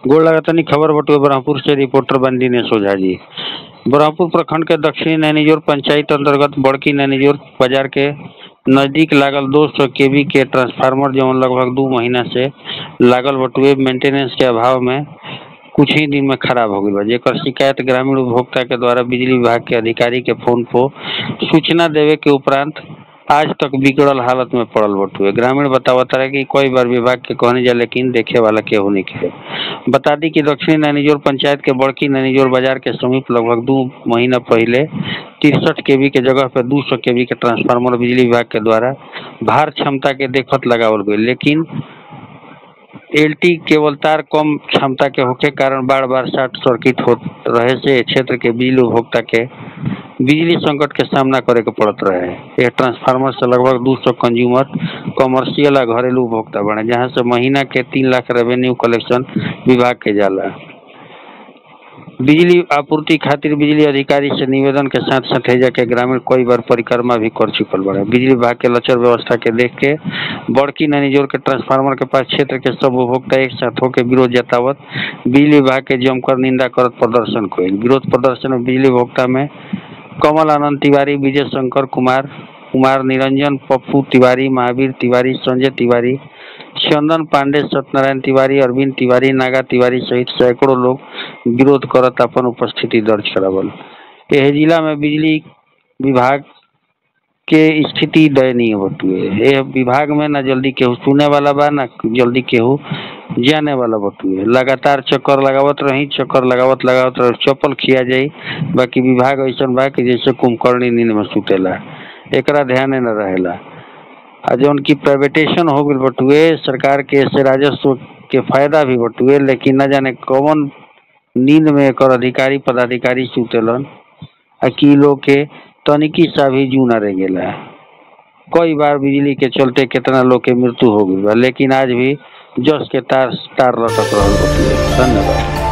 गोड़ लगातानी खबर बटुए ब्रह्मपुर से रिपोर्टर बन दिनेश ओझा जी ब्रह्मपुर प्रखंड के दक्षिणी नैनीजोर पंचायत अंतर्गत बड़की नैनीजोर बाजार के नजदीक लागल दो सौ केवी के ट्रांसफार्मर जवन लगभग दू महीना से लागल बटुए मेंटेनेंस के अभाव में कुछ ही दिन में खराब हो गई बा जेकर शिकायत ग्रामीण उपभोक्ता के द्वारा बिजली विभाग के अधिकारी के फोन पर सूचना देवे के उपरांत आज तक बिगड़ल हालत में पड़ल बटुए ग्रामीण बतावत रहे कि कई बार विभाग के कहने जा लेकिन देखे वाला केहू नहीं के बता दी कि दक्षिणी नैनीजोर पंचायत के बड़की नैनीजोर बाजार के समीप लगभग दो महीना पहले तिरसठ केवी के जगह पे दो सौ केवी के ट्रांसफार्मर बिजली विभाग के द्वारा भार क्षमता के देखत लगावल गई लेकिन एलटी केवल तार कम क्षमता के होके कारण बार बार शॉर्ट सर्किट हो रहे से क्षेत्र के बिजली उपभोक्ता के बिजली संकट के सामना करे के पड़त रहे यह ट्रांसफार्मर से लगभग 200 कंज्यूमर कमर्शियल और घरेलू उपभोक्ता बने जहां से महीना के तीन लाख रेवेन्यू कलेक्शन विभाग के जाला बिजली आपूर्ति खातिर बिजली अधिकारी से निवेदन के साथ साथ हैजा के ग्रामीण कई बार परिक्रमा भी कर चुकल बड़े बिजली विभाग के लचर व्यवस्था के देख के बड़की नैनीजोर के ट्रांसफार्मर के पास क्षेत्र के सब उपभोक्ता एक साथ होकर विरोध जतावत बिजली विभाग के जमकर निंदा करत प्रदर्शन कइल विरोध प्रदर्शन में बिजली उपभोक्ता में कमल आनंद तिवारी विजय शंकर कुमार कुमार निरंजन पप्पू तिवारी महावीर तिवारी संजय तिवारी चंदन पांडे सत्यनारायण तिवारी अरविंद तिवारी नागा तिवारी सहित सैकड़ों लोग विरोध करत अपन उपस्थिति दर्ज करावल एह जिला में बिजली विभाग के स्थिति दयनीय बटुए यह विभाग में न जल्दी केहू सुने वाला बा न जल्दी केहू जाने वाला बटुए लगातार चक्कर लगावत रही चक्कर लगावत लगावत रही चप्पल खिया जाई बाकी विभाग ऐसा बा कि जैसे कुंभकर्णी नींद में सुतेला एकरा ध्यान न रहेला आ जौन की प्राइवेटेशन हो गई बटुए सरकार के से राजस्व के फायदा भी बटुए लेकिन न जाने कौन नींद में एकर अधिकारी पदाधिकारी सुतेलन आ की लोग के तनिकी सा भी जू न रह गेला कई बार बिजली के चलते कितना लोग के मृत्यु हो गई बा लेकिन आज भी जस के तार तार लटक रहल बटुए धन्यवाद